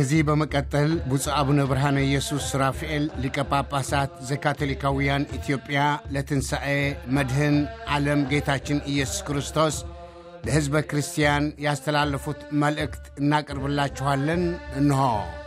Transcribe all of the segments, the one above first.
ከዚህ በመቀጠል ብፁዕ አቡነ ብርሃነ ኢየሱስ ራፍኤል ሊቀ ጳጳሳት ዘካቶሊካውያን ኢትዮጵያ ለትንሣኤ መድህን ዓለም ጌታችን ኢየሱስ ክርስቶስ ለሕዝበ ክርስቲያን ያስተላለፉት መልእክት እናቀርብላችኋለን። እንሆ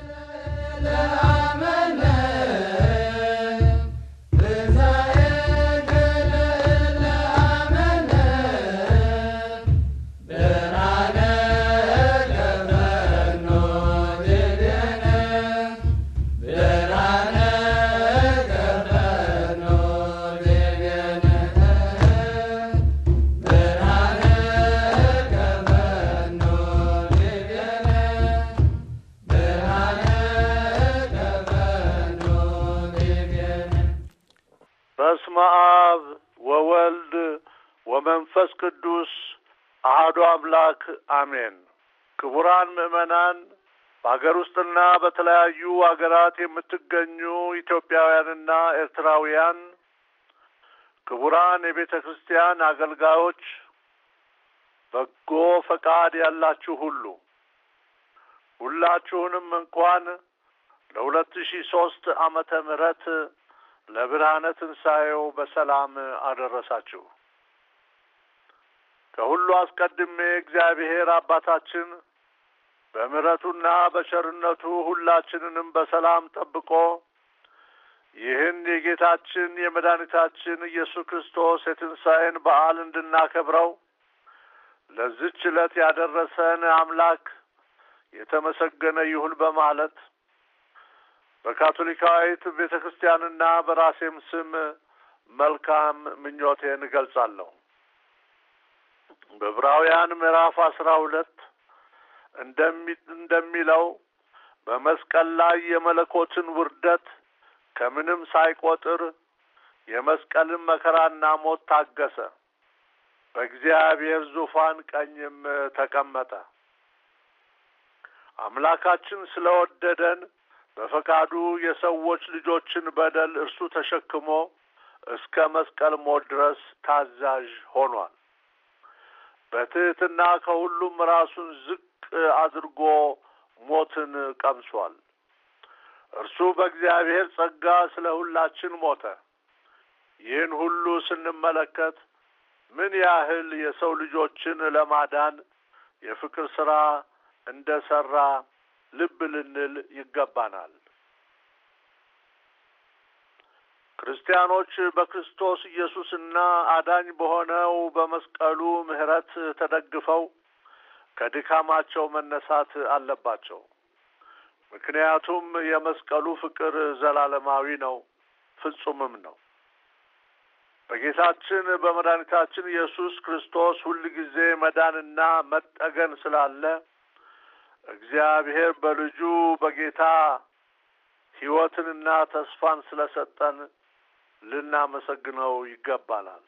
በስመ አብ ወወልድ ወመንፈስ ቅዱስ አሐዱ አምላክ አሜን። ክቡራን ምዕመናን፣ በአገር ውስጥና በተለያዩ አገራት የምትገኙ ኢትዮጵያውያንና ኤርትራውያን፣ ክቡራን የቤተ ክርስቲያን አገልጋዮች፣ በጎ ፈቃድ ያላችሁ ሁሉ ሁላችሁንም እንኳን ለሁለት ሺህ ሶስት ዓመተ ምህረት ለብርሃነ ትንሣኤው በሰላም አደረሳችሁ። ከሁሉ አስቀድሜ እግዚአብሔር አባታችን በምሕረቱና በቸርነቱ ሁላችንንም በሰላም ጠብቆ ይህን የጌታችን የመድኃኒታችን ኢየሱስ ክርስቶስ የትንሣኤን በዓል እንድናከብረው ለዚች ዕለት ያደረሰን አምላክ የተመሰገነ ይሁን በማለት በካቶሊካዊት ቤተ ክርስቲያንና በራሴም ስም መልካም ምኞቴን እገልጻለሁ። በዕብራውያን ምዕራፍ አስራ ሁለት እንደሚ እንደሚለው በመስቀል ላይ የመለኮትን ውርደት ከምንም ሳይቆጥር የመስቀልን መከራና ሞት ታገሰ፣ በእግዚአብሔር ዙፋን ቀኝም ተቀመጠ። አምላካችን ስለወደደን በፈቃዱ የሰዎች ልጆችን በደል እርሱ ተሸክሞ እስከ መስቀል ሞት ድረስ ታዛዥ ሆኗል። በትሕትና ከሁሉም ራሱን ዝቅ አድርጎ ሞትን ቀምሷል። እርሱ በእግዚአብሔር ጸጋ ስለ ሁላችን ሞተ። ይህን ሁሉ ስንመለከት ምን ያህል የሰው ልጆችን ለማዳን የፍቅር ሥራ እንደ ሠራ ልብ ልንል ይገባናል። ክርስቲያኖች በክርስቶስ ኢየሱስና አዳኝ በሆነው በመስቀሉ ምሕረት ተደግፈው ከድካማቸው መነሳት አለባቸው። ምክንያቱም የመስቀሉ ፍቅር ዘላለማዊ ነው፣ ፍጹምም ነው። በጌታችን በመድኃኒታችን ኢየሱስ ክርስቶስ ሁል ጊዜ መዳንና መጠገን ስላለ እግዚአብሔር በልጁ በጌታ ሕይወትንና ተስፋን ስለሰጠን ልናመሰግነው ይገባናል።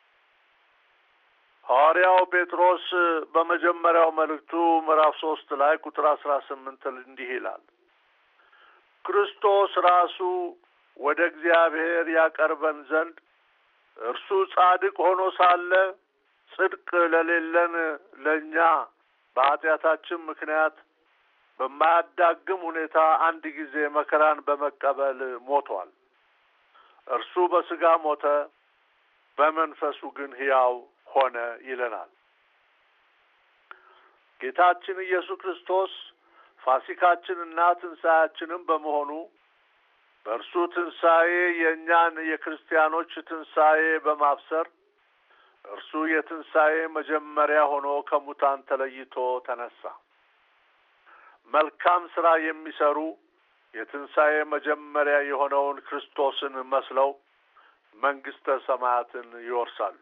ሐዋርያው ጴጥሮስ በመጀመሪያው መልእክቱ ምዕራፍ ሶስት ላይ ቁጥር አስራ ስምንት እንዲህ ይላል ክርስቶስ ራሱ ወደ እግዚአብሔር ያቀርበን ዘንድ እርሱ ጻድቅ ሆኖ ሳለ ጽድቅ ለሌለን ለእኛ በኃጢአታችን ምክንያት በማያዳግም ሁኔታ አንድ ጊዜ መከራን በመቀበል ሞቷል። እርሱ በሥጋ ሞተ፣ በመንፈሱ ግን ሕያው ሆነ ይለናል። ጌታችን ኢየሱስ ክርስቶስ ፋሲካችንና ትንሣኤያችንም በመሆኑ በእርሱ ትንሣኤ የእኛን የክርስቲያኖች ትንሣኤ በማብሰር እርሱ የትንሣኤ መጀመሪያ ሆኖ ከሙታን ተለይቶ ተነሳ። መልካም ሥራ የሚሰሩ የትንሣኤ መጀመሪያ የሆነውን ክርስቶስን መስለው መንግሥተ ሰማያትን ይወርሳሉ።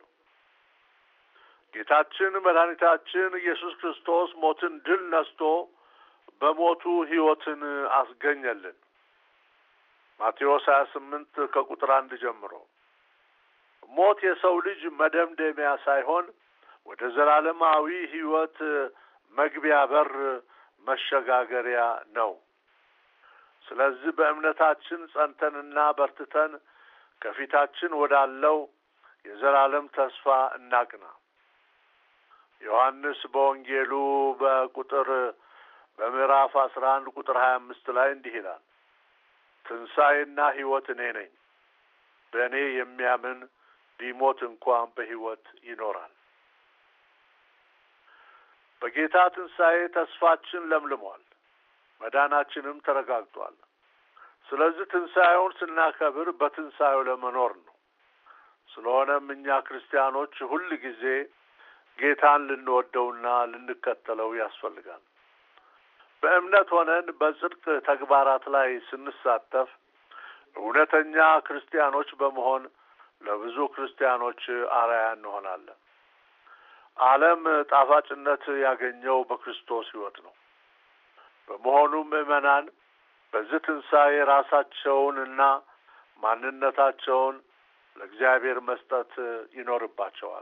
ጌታችን መድኃኒታችን ኢየሱስ ክርስቶስ ሞትን ድል ነስቶ በሞቱ ሕይወትን አስገኘልን። ማቴዎስ ሀያ ስምንት ከቁጥር አንድ ጀምሮ ሞት የሰው ልጅ መደምደሚያ ሳይሆን ወደ ዘላለማዊ ሕይወት መግቢያ በር መሸጋገሪያ ነው። ስለዚህ በእምነታችን ጸንተንና በርትተን ከፊታችን ወዳለው የዘላለም ተስፋ እናቅና። ዮሐንስ በወንጌሉ በቁጥር በምዕራፍ አስራ አንድ ቁጥር ሀያ አምስት ላይ እንዲህ ይላል፣ ትንሣኤና ሕይወት እኔ ነኝ፣ በእኔ የሚያምን ቢሞት እንኳን በሕይወት ይኖራል። በጌታ ትንሣኤ ተስፋችን ለምልሟል፣ መዳናችንም ተረጋግጧል። ስለዚህ ትንሣኤውን ስናከብር በትንሣኤው ለመኖር ነው። ስለሆነም እኛ ክርስቲያኖች ሁል ጊዜ ጌታን ልንወደውና ልንከተለው ያስፈልጋል። በእምነት ሆነን በጽድቅ ተግባራት ላይ ስንሳተፍ እውነተኛ ክርስቲያኖች በመሆን ለብዙ ክርስቲያኖች አርአያ እንሆናለን። ዓለም ጣፋጭነት ያገኘው በክርስቶስ ሕይወት ነው። በመሆኑም ምዕመናን በዚህ ትንሣኤ ራሳቸውን እና ማንነታቸውን ለእግዚአብሔር መስጠት ይኖርባቸዋል።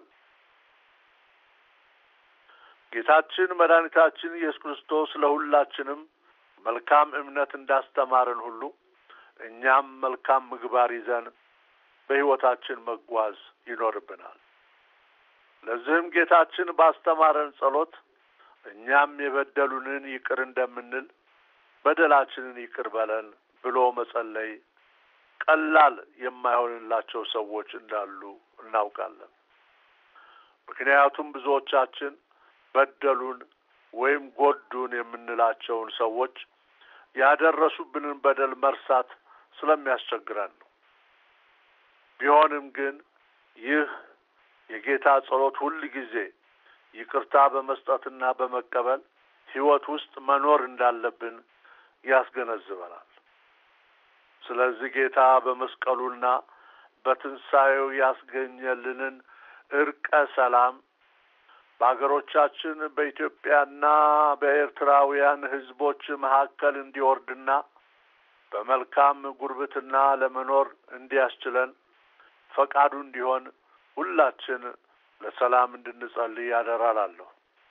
ጌታችን መድኃኒታችን ኢየሱስ ክርስቶስ ለሁላችንም መልካም እምነት እንዳስተማረን ሁሉ እኛም መልካም ምግባር ይዘን በሕይወታችን መጓዝ ይኖርብናል። ለዚህም ጌታችን ባስተማረን ጸሎት እኛም የበደሉንን ይቅር እንደምንል በደላችንን ይቅር በለን ብሎ መጸለይ ቀላል የማይሆንላቸው ሰዎች እንዳሉ እናውቃለን። ምክንያቱም ብዙዎቻችን በደሉን ወይም ጎዱን የምንላቸውን ሰዎች ያደረሱብንን በደል መርሳት ስለሚያስቸግረን ነው። ቢሆንም ግን ይህ የጌታ ጸሎት ሁል ጊዜ ይቅርታ በመስጠትና በመቀበል ሕይወት ውስጥ መኖር እንዳለብን ያስገነዝበናል። ስለዚህ ጌታ በመስቀሉና በትንሣኤው ያስገኘልንን እርቀ ሰላም በአገሮቻችን በኢትዮጵያና በኤርትራውያን ሕዝቦች መካከል እንዲወርድና በመልካም ጉርብትና ለመኖር እንዲያስችለን ፈቃዱ እንዲሆን ሁላችን ለሰላም እንድንጸልይ ያደራላለሁ።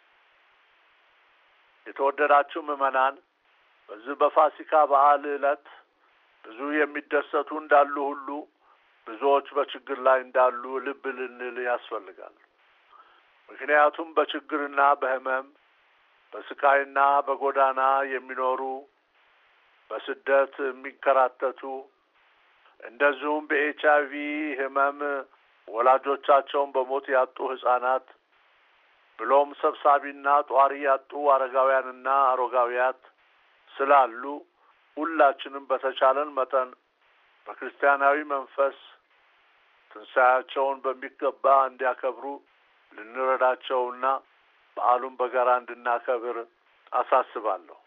የተወደዳችሁ ምዕመናን በዚህ በፋሲካ በዓል ዕለት ብዙ የሚደሰቱ እንዳሉ ሁሉ ብዙዎች በችግር ላይ እንዳሉ ልብ ልንል ያስፈልጋል። ምክንያቱም በችግርና በሕመም በስቃይና በጎዳና የሚኖሩ በስደት የሚንከራተቱ እንደዚሁም በኤች አይ ቪ ሕመም ወላጆቻቸውን በሞት ያጡ ሕጻናት ብሎም ሰብሳቢና ጧሪ ያጡ አረጋውያንና አሮጋውያት ስላሉ ሁላችንም በተቻለን መጠን በክርስቲያናዊ መንፈስ ትንሣኤያቸውን በሚገባ እንዲያከብሩ ልንረዳቸውና በዓሉን በጋራ እንድናከብር አሳስባለሁ።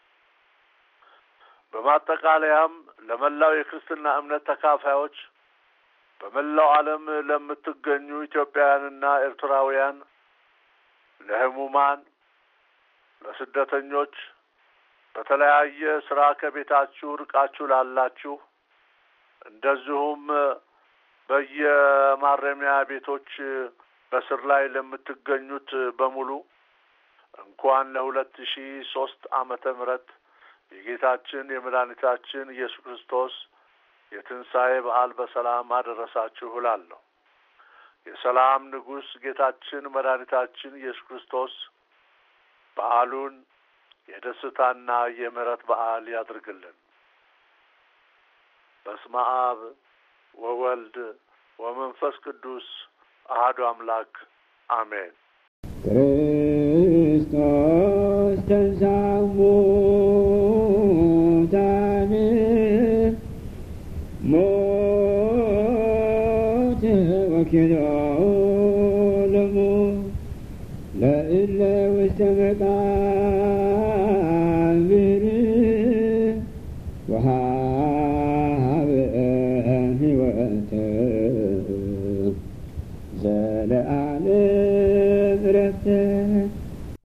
በማጠቃለያም ለመላው የክርስትና እምነት ተካፋዮች በመላው ዓለም ለምትገኙ ኢትዮጵያውያንና ኤርትራውያን፣ ለሕሙማን፣ ለስደተኞች፣ በተለያየ ስራ ከቤታችሁ ርቃችሁ ላላችሁ እንደዚሁም በየማረሚያ ቤቶች በስር ላይ ለምትገኙት በሙሉ እንኳን ለሁለት ሺ ሶስት ዓመተ ምህረት የጌታችን የመድኃኒታችን ኢየሱስ ክርስቶስ የትንሣኤ በዓል በሰላም አደረሳችሁ እላለሁ። የሰላም ንጉሥ ጌታችን መድኃኒታችን ኢየሱስ ክርስቶስ በዓሉን የደስታና የምሕረት በዓል ያድርግልን። በስመ አብ ወወልድ ወመንፈስ ቅዱስ አሐዱ አምላክ አሜን። ክርስቶስ ተንሥአ እሙታን ሞተ ወኪልኦ ለሞት ለእለ ውስተ መቃብር